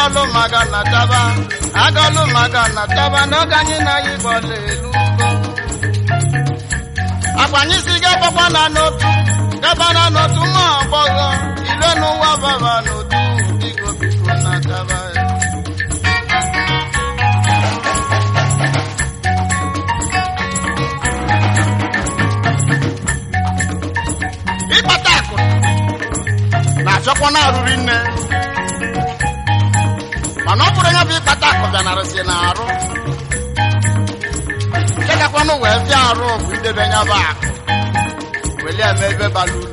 agọlụ maka na taba agọlụ maka na taba n'oge anyị na ya ịgbọla elu ugo akwa anyị si gabakwa na n'otu gaba na n'otu nwa agbọghọ ile n'ụwa baba n'otu biko biko na taba ya ịkpata akụ na-achọkwa na-arụri nne mana ọ bụrụ ya bụ ịkpata akụ bịanarịsị na arụ nke gakwanụ wee bịa arụ bụ idebe ya bụ akụ welie eme ebe bara uru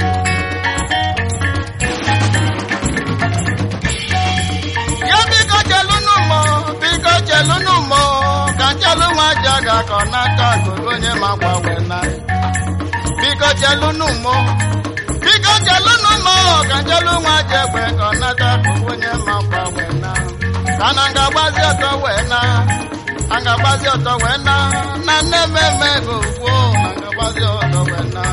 ya biko chelụnụ mọ biko chelụnụ mọ ka chelụ nwa ji aga ka ọ n'aka gogo onye ma gbanwe na biko chelụnụ mọ biko chelụnụ mọ ka chelụ nwa ji egbe ka ọ n'aka gogo onye ma gbanwe na ka na nga gbazi ọtọ wee na a nga gbazi ọtọ wee na na nne mmemme ego kwuo na nga gbazi ọtọ wee na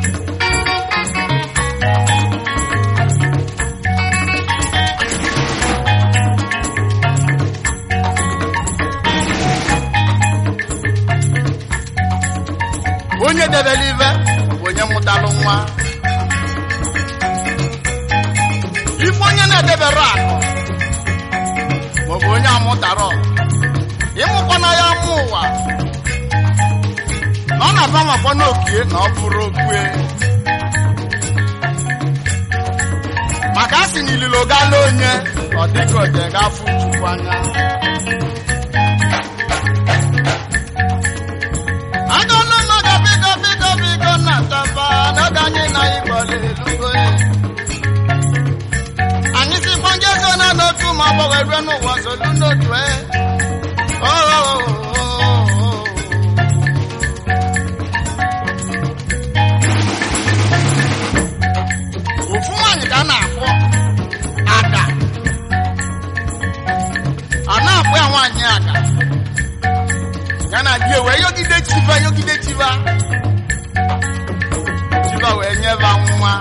onye debere ibe bụ onye mụtalụ nwa ife onye na-edebere akụ maọbụ onye amụtara ịmụkwana ya mụ ụwa na ọ na-aba makwa n'okie na ọ bụrụ okwue maka a sị na ililo gala onye ọ dịka oje gafụ chukwu anya agọlụ mmadụ biko biko biko na taba n'oge anyị na ịgbọla elugo anyị si gbanje so na n'otu ma ọ gbanwe rue n'ụwa solu n'otu e ofu nwaanyị ka a na-akpọ ada a na-akpọ ya nwaanyị ada ya na di wee yogide chiva yogide chiva chiva wee nyeba nwa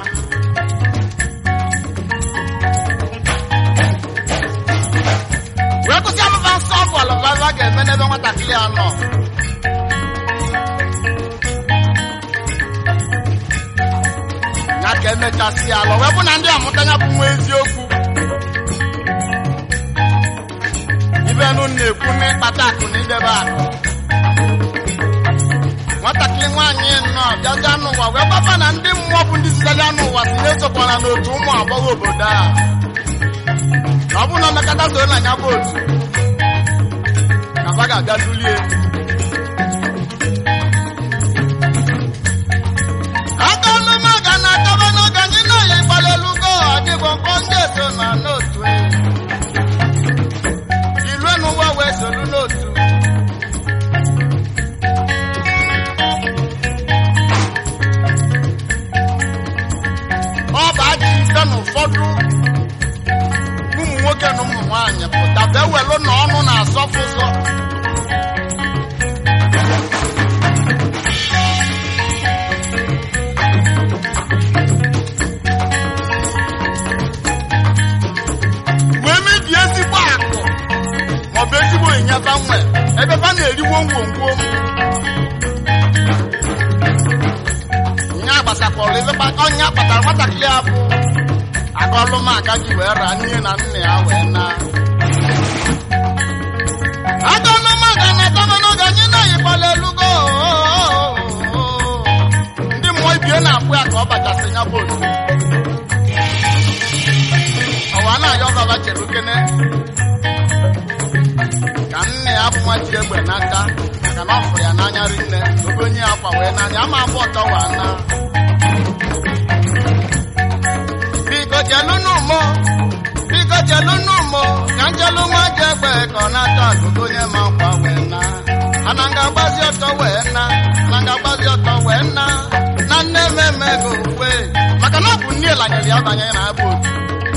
wee kwụsị amụba nsọ ọgwụ alụbaba ga-eme n'ebe nwatakịrị a nọ ya ka emechasị alọ wee bụ na ndị amụta ya bụ nwa eziokwu ibenụ na-ekwu n'ịkpata akụ na idebe akụ nwatakịrị nwaanyị nọ bịaja n'ụwa wee gbaba na ndị mmụọ bụ ndị sitere n'ụwa si na-esokwana n'otu ụmụ agbọghọ obodo a na ọ bụ na omekata soro na ya bụ otu na ba ga-abịa dulie akọlụ maga na ataba n'oge anyị na-eyi gbalịlugo adịgbo mkpọ ndị eso na n'otu ilue n'ụwa wee solu n'otu ọ bụ ajọ ife na ụfọdụ ụmụ nwoke na ụmụ nwaanyị pụta bụ ewelu na ọnụ na-asọfụ ụzọ wee mebie ezigbo akụ maọbụ ezigbo ịnyaba nwe ebe ba na-eriwo ngwongwo nya gbasakwara ebe ọnya kpatara nwatakịrị a bụ agọlụmaka ji wee raa nne na nna ya wee na agọlụmaka na ataba n'oge anyị na-eyikwala elugo ndị mmụọ ibie na-akpụ ya ka ọ bachasị ya bụ otu ọwa na-ayọ baba chere okene ka nne ya bụ nwa ji egbe n'aka maka na ọ fụrụ ya n'anya rinne obe onye ya kwa wee n'anya ama abụ ọtọ wa na biko jelunu mụ biko jelunu mụ ka njelu nwa ji egbe ka ọ na-ata akụkụ onye ma nkwa wee na ana nga gbazi ọtọ wee na ana nga gbazi ọtọ wee na na nne mmemme ego ukwe maka na ọ bụ nne lanyere ya banye na abụ otu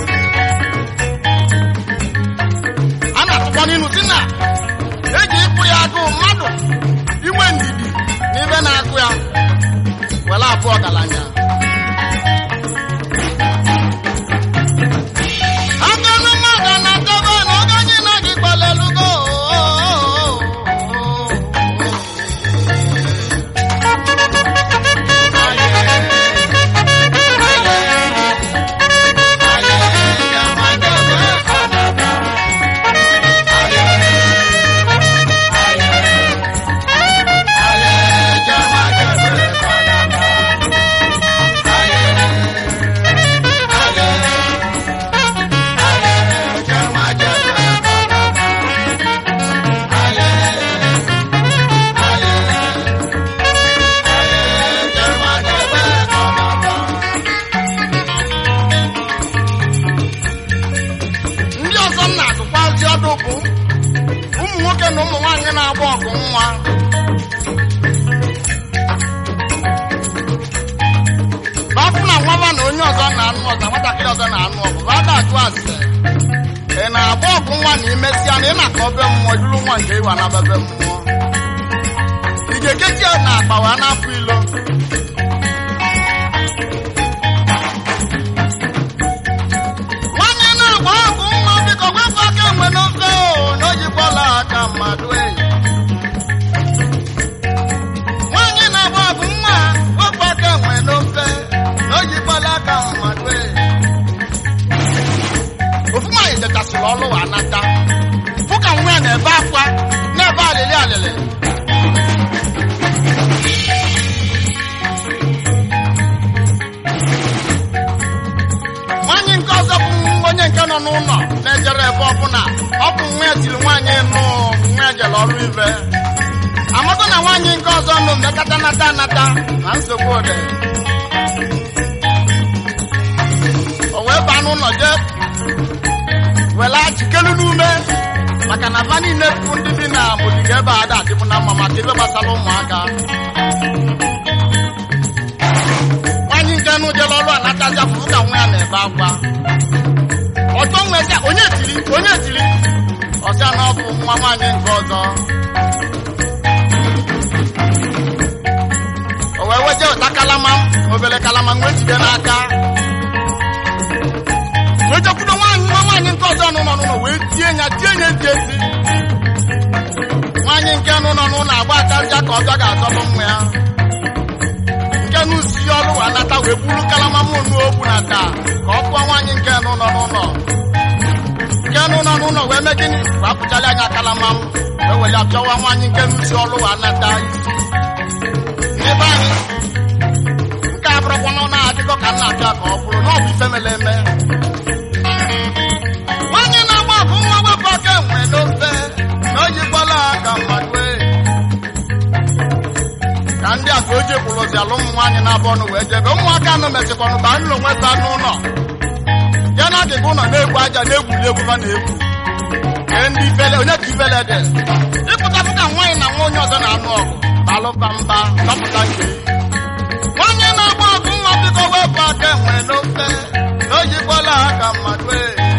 a na-atụkwa n'inu si na eji ịkpụ ya agụụ mmadụ inwe ndidi n'ibe na-agụ ya were abụ ọgaranya agụnụ mmadụ na-ataba na oge ụfọdụ bụ ụmụ nwoke na ụmụ nwaanyị na-agba ọgụ nwa bafụ na nwaba na onye ọzọ na-anụ ọzọ nwatakịrị ọzọ na-anụ ọgụ ba da-ajụ ase ị na-agba ọgụ nwa na imesịa na ị na-akọ be mmụọ juru nwa nke ịwa na bebe mmụọ ị ga-ekechi ya na akpa wee na-afụ ilo nwanne na-agba ọgụ nwa biko wepụ aka enwe n'ofe o na ojikwala aka mmadụ enyi nwaanyị na-agba ọgụ nwa wepụ aka enwe n'ofe na ojikwala aka mmadụ enyi ofu nwaanyị dechasịrị ọlụ wa nata fụ ka nwa ya na-ebe akwa na-ebe alịlị alịlị nwaanyị nke ọzọ bụ onye nke nọ n'ụlọ na-ejere ebe ọbụla ọ bụ nwa ya tiri nwaanyị nụ nwa ya jere ọrụ ibe amaka na nwaanyị nke ọzọ nụ mmekọta nata anata na nsogbu ode o wee baa n'ụlọ jee wela jikelu n'ume maka na va niile bụ ndị bi na ogige ebe a da-adịbụ na mma maka ibe gbasara ụmụaka nwaanyị nke nụ jere ọrụ anatazi afụfụ ka nwa ya na-ebe akwa ọtọ nwesịa onye tiri onye tiri ọsịa na ọ bụ nwa nwaanyị nke ọzọ o wee weje ụta kalama obere kalama nwee jide n'aka wee jekwudo nwaanyị nwa nwaanyị nke ọzọ nọ n'ụlọ wee tie ya tie ya ntị ezi nwaanyị nke nọ n'ụlọ agba akarịa ka ọzọ ga-azọbụ nwa ya nke n'usi ya ọrụ wa nata wee buru kalama mụnụ ogbu na taa ka ọ kpụọ nwaanyị nke nụ nọ n'ụlọ nke nụ nọ n'ụlọ wee mee gịnị wee apụchala anya kalama m wee were ya pịawa nwaanyị nke n'usi ọrụ wa nata isi n'ebe anyị nke a bụrụkwa na ọ na-adịkọ ka m na-abịa ka ọ bụrụ na ọ bụ ife mere eme nwaanyị na-agba ọgụ nwa wepụ aka enwe n'ofe na o jikwala aka mmadụ e ka ndị a ka o ji kwụrụzi ala ụmụ nwaanyị na-abụ ọnụ wee jebe ụmụaka anụ mechikwanụ ba nụlọ nweta n'ụlọ ya na adịghị ụlọ na-egwu aja na-egwuli egwu ha na-egwu kee ndị ifele onye ka ifele dị ịpụtapụ ka nwaanyị na nwa onye ọzọ na-anụ ọgụ balụba mba chọpụta nke nwaanyị na-agba ọgụ nwa biko wepụ aka enwe n'ofe na o jikwala aka mmadụ e